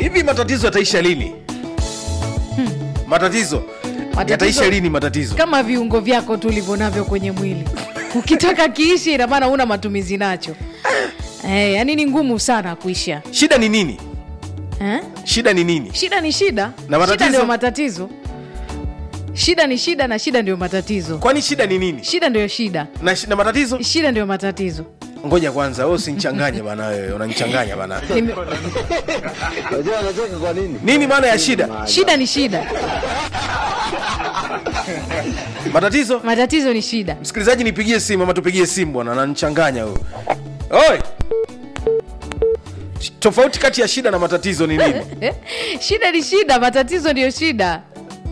hivi matatizo yataisha lini matatizo Matatizo- yataisha lini matatizo kama viungo vyako tu ulivyo navyo kwenye mwili ukitaka kiishi ina maana una matumizi nacho eh, yani ni ngumu sana kuisha shida ni nini eh? shida ni nini shida ni shida Na matatizo? shida ndio matatizo shida ni shida na shida ndio matatizo kwani shida ni nini shida ndio shida na, shi- na matatizo shida ndio matatizo ngoja kwanza wewe usinichanganye bana wewe unanichanganya bana Nime- Unajua anacheka kwa nini? nini maana ya shida shida ni shida matatizo matatizo ni shida msikilizaji nipigie simu ama tupigie simu bwana ananichanganya huyo oi tofauti kati ya shida na matatizo ni nini shida ni shida matatizo ndiyo shida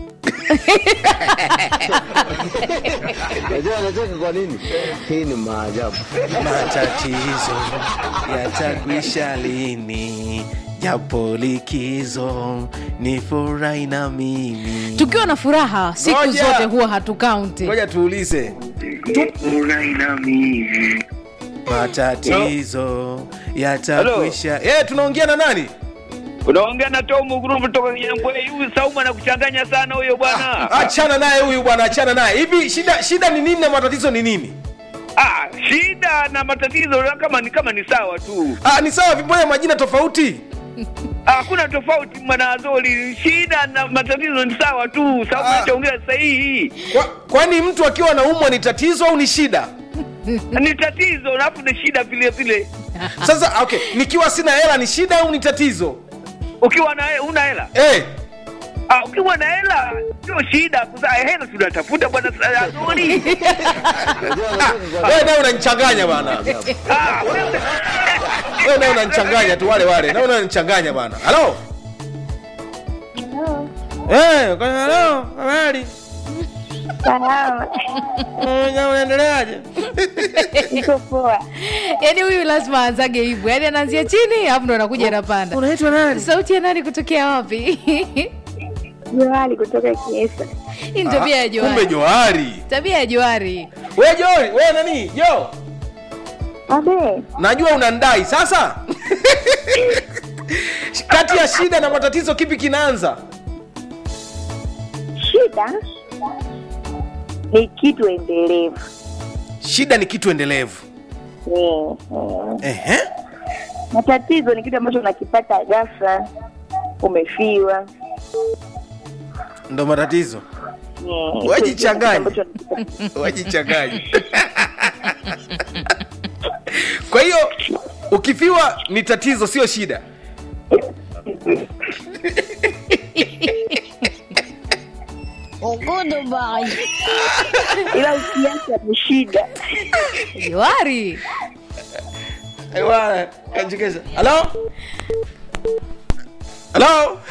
Unajua anacheka kwa nini? Hii ni maajabu. matatizo yatakwisha lini japo likizo ni furahi na mimi tukiwa na furaha siku Ngoja. zote huwa hatukaunti ngoja tuulize matatizo yatakwisha eh tunaongea na nani unaongea na Tomu Group kutoka Nyambwe. Huyu Saumu anakuchanganya sana huyo bwana. achana naye huyu bwana achana naye hivi shida shida ni nini na matatizo ni nini Ah, shida na matatizo kama ni kama ni sawa tu. ah, ni sawa vimoja majina tofauti Ah, Hakuna tofauti mwanazoli. Shida na matatizo ni sawa tu. Saumu Ah. anachoongea sahihi. Kwa, kwani mtu akiwa anaumwa ni tatizo au ni shida Ni tatizo alafu ni shida vile vile. sasa okay nikiwa sina hela ni shida au ni tatizo Ukiwa na una hela. eh Ah, ukiwa na hela sio shida. Kuzaa hela tunatafuta bwana Azoli. Unajua anacheka kwa wewe naye unanichanganya bana Ah, wewe- wewe naye unanichanganya tu wale wale nawe unanichanganya bana halo eh kwa halo habari Salama, Eh, unaendeleaje niko poa. yaani huyu lazima aanzage hivyo yaani anaanzia chini alafu ndo anakuja anapanda unaitwa nani sauti ya nani kutokea wapi Johari kutoka Kiesa. hii ni tabia ya kumbe johari johari tabia ya johari we johari we nani jo Abe, najua unandai sasa kati ya shida na matatizo kipi kinaanza shida ni kitu endelevu. shida ni kitu endelevu Eh, eh. Ehe. Matatizo ni kitu ambacho unakipata ghafla, umefiwa. ndo matatizo Eh, Wajichanganye. kitu ambacho unakipata. wajichanganya kwa hiyo ukifiwa ni tatizo sio shida Ila ukiacha ni shida. johari Ewa, kanjekeza. halo halo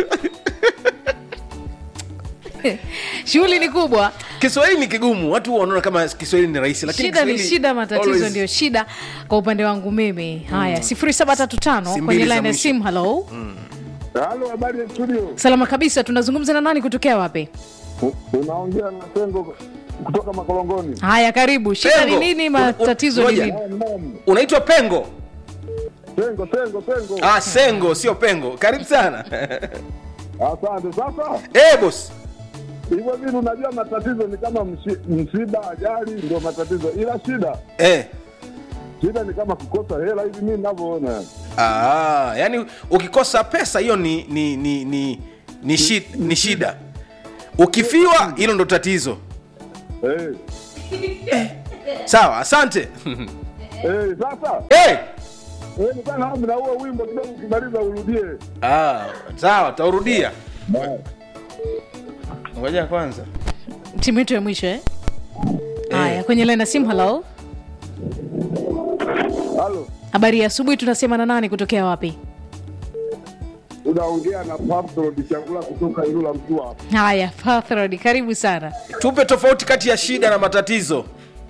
shughuli ni kubwa kiswahili ni kigumu watu huwa wanaona kama kiswahili ni rahisi lakini shida ni Kiswahili shida matatizo always- ndio shida kwa upande wangu mimi haya 0735 Simbili kwenye za line ya mwisho. simu halo Halo, habari ya studio. salama kabisa tunazungumza na nani kutokea wapi U- Unaongea na Sengo kutoka Makolongoni. haya karibu shida ni Pengo. nini Un- un- matatizo ni ngoja. nini Eh, naam. unaitwa pengo Sengo, Sengo, Sengo. ah, sengo sio pengo karibu sana Asante. Sasa Eh, boss hivyo vitu, unajua matatizo ni kama mshi- msiba, ajali, ndio matatizo, ila shida eh. shida ni kama kukosa hela hivi, mimi ninavyoona. ah, yani ukikosa pesa hiyo ni ni ni ni ni, shi, ni shida ukifiwa hilo ndo tatizo Eh, sawa asante eh, sasa eh. eh, nilikuwa na hamu na huo wimbo kidogo, ukimaliza urudie. ah, sawa taurudia ngoja kwanza timu yetu ya mwisho eh? haya kwenye line ya simu halo Halo, habari ya asubuhi tunasema na nani kutokea wapi unaongea na Pablo Bichangula kutoka Ilula Mtua. haya Pathrod, karibu sana tupe tofauti kati ya shida na matatizo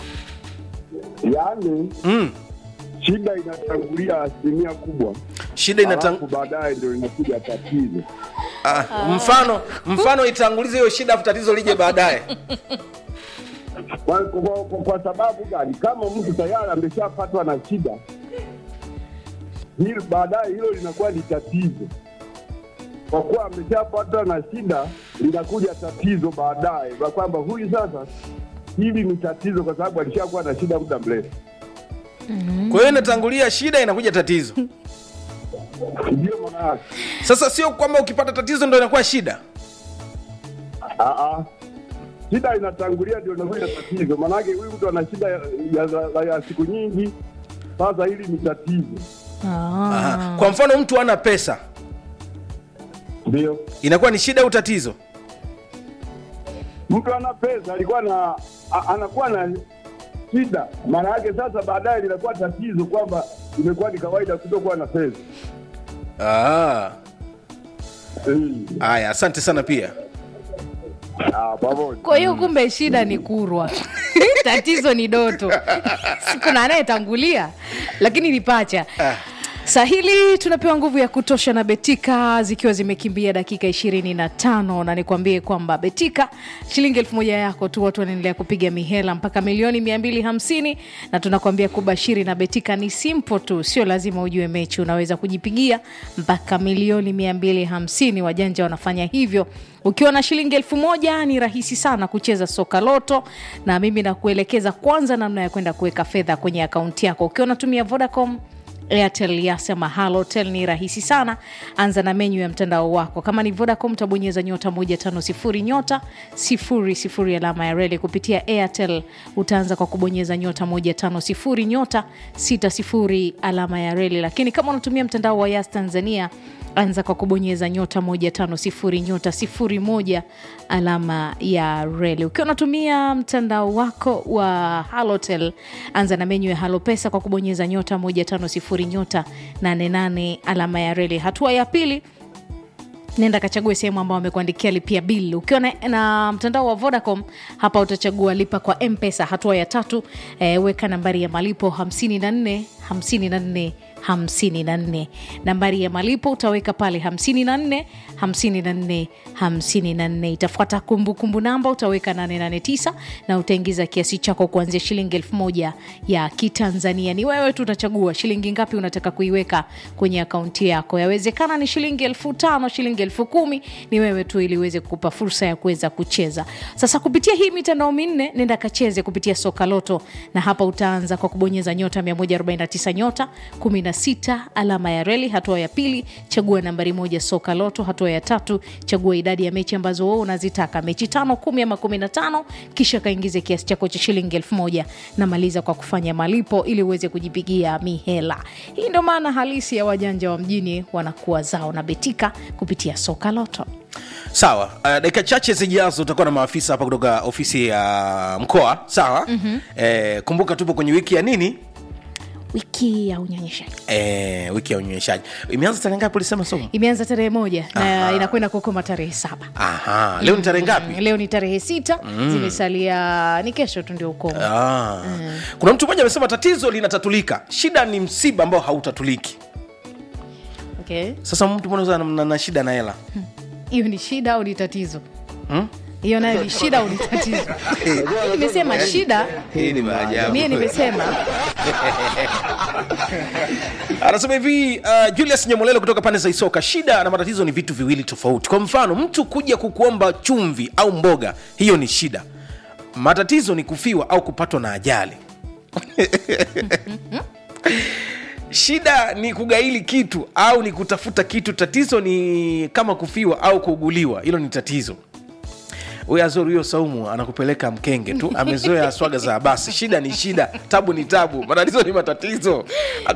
Yaani mm. shida inatangulia asilimia kubwa, shida alafu inatang... baadaye ndio inakuja tatizo. ah, mfano mfano itangulize hiyo shida afu tatizo lije baadaye kwa, kwa, kwa, kwa sababu gani? Kama mtu tayari ameshapatwa na shida hili, baadaye hilo linakuwa ni tatizo. kwa kuwa ameshapata na shida, linakuja tatizo baadaye, kwa kwamba huyu sasa, hili ni tatizo, kwa sababu alishakuwa na shida muda mrefu. kwa hiyo inatangulia shida inakuja tatizo Ndio maana yake. sasa sio kwamba ukipata tatizo ndo inakuwa shida Ah, ah. shida inatangulia ndio inakuja tatizo. Maanake huyu mtu ana shida ya, ya, ya, ya siku nyingi, sasa hili ni tatizo. Aha. kwa mfano mtu ana pesa Ndio inakuwa ni shida au tatizo mtu ana pesa, alikuwa na a, anakuwa na shida, maana yake sasa baadaye linakuwa tatizo kwamba imekuwa ni kawaida kutokuwa na pesa. Ah. Mm. haya asante sana pia Ah, pamoja. kwa hiyo kumbe shida ni kurwa tatizo ni doto kuna anayetangulia lakini ni pacha sahili tunapewa nguvu ya kutosha na betika zikiwa zimekimbia dakika ishirini na tano na nikwambie kwamba betika shilingi elfu moja yako tu watu wanaendelea kupiga mihela mpaka milioni mia mbili hamsini na tunakwambia kubashiri na betika ni simple tu sio lazima ujue mechi unaweza kujipigia mpaka milioni mia mbili hamsini wajanja wanafanya hivyo ukiwa na shilingi elfu moja ni rahisi sana kucheza soka loto na mimi nakuelekeza kwanza namna ya kwenda kuweka fedha kwenye akaunti yako ukiwa unatumia vodacom airtel yasema halotel ni rahisi sana anza na menyu ya mtandao wako kama ni vodacom utabonyeza nyota 150 nyota 00 alama ya reli kupitia airtel utaanza kwa kubonyeza nyota 150 nyota 60 alama ya reli lakini kama unatumia mtandao wa yas tanzania anza kwa kubonyeza nyota 150 nyota 01 alama ya reli ukiwa unatumia mtandao wako wa halotel anza na menyu ya halopesa kwa kubonyeza nyota 150 nyota 88 alama ya reli hatua ya pili nenda kachague sehemu ambao wamekuandikia lipia bill ukiwa na, na mtandao wa vodacom hapa utachagua lipa kwa mpesa hatua ya tatu e, weka nambari ya malipo 54 54 54 nambari ya malipo utaweka pale 54 54 54 itafuata kumbukumbu namba utaweka 889 na utaingiza kiasi chako kuanzia shilingi elfu moja ya kitanzania ni wewe tu utachagua shilingi ngapi unataka kuiweka kwenye akaunti yako yawezekana ni shilingi elfu tano shilingi elfu kumi ni wewe tu ili uweze kukupa fursa ya kuweza kucheza sasa kupitia hii mitandao minne nenda kacheze kupitia soka loto na hapa utaanza kwa kubonyeza nyota 149 nyota 16 alama ya reli hatua ya pili chagua nambari moja soka loto hatua ya tatu chagua idadi ya mechi ambazo wewe unazitaka mechi tano kumi ama kumi na tano kisha kaingize kiasi chako cha shilingi elfu moja na maliza kwa kufanya malipo ili uweze kujipigia mihela hii ndio maana halisi ya wajanja wa mjini wanakuwa zao na betika kupitia soka loto sawa uh, dakika chache zijazo utakuwa na maafisa hapa kutoka ofisi ya mkoa sawa mm-hmm. eh, kumbuka tupo kwenye wiki ya nini wiki ya unyonyeshaji eh, wiki ya unyonyeshaji imeanza tarehe ngapi ulisema somo imeanza tarehe moja na Aha. inakwenda kukoma tarehe saba aha leo ni tarehe ngapi Mm, leo ni tarehe sita zimesalia ni kesho tu ndio ukomo Ah. kuna mtu mmoja amesema tatizo linatatulika shida ni msiba ambao hautatuliki okay. sasa mtu mmoja na, na, na shida na hela hiyo ni shida au ni tatizo Hmm? hiyo nayo ni shida au ni tatizo nimesema shida hii ni maajabu mie nimesema anasema hivi uh, julius nyamolelo kutoka pande za isoka shida na matatizo ni vitu viwili tofauti kwa mfano mtu kuja kukuomba chumvi au mboga hiyo ni shida matatizo ni kufiwa au kupatwa na ajali shida ni kugaili kitu au ni kutafuta kitu tatizo ni kama kufiwa au kuuguliwa hilo ni tatizo huyo azori huyo saumu anakupeleka mkenge tu amezoea swaga za basi shida ni shida tabu ni tabu matatizo ni matatizo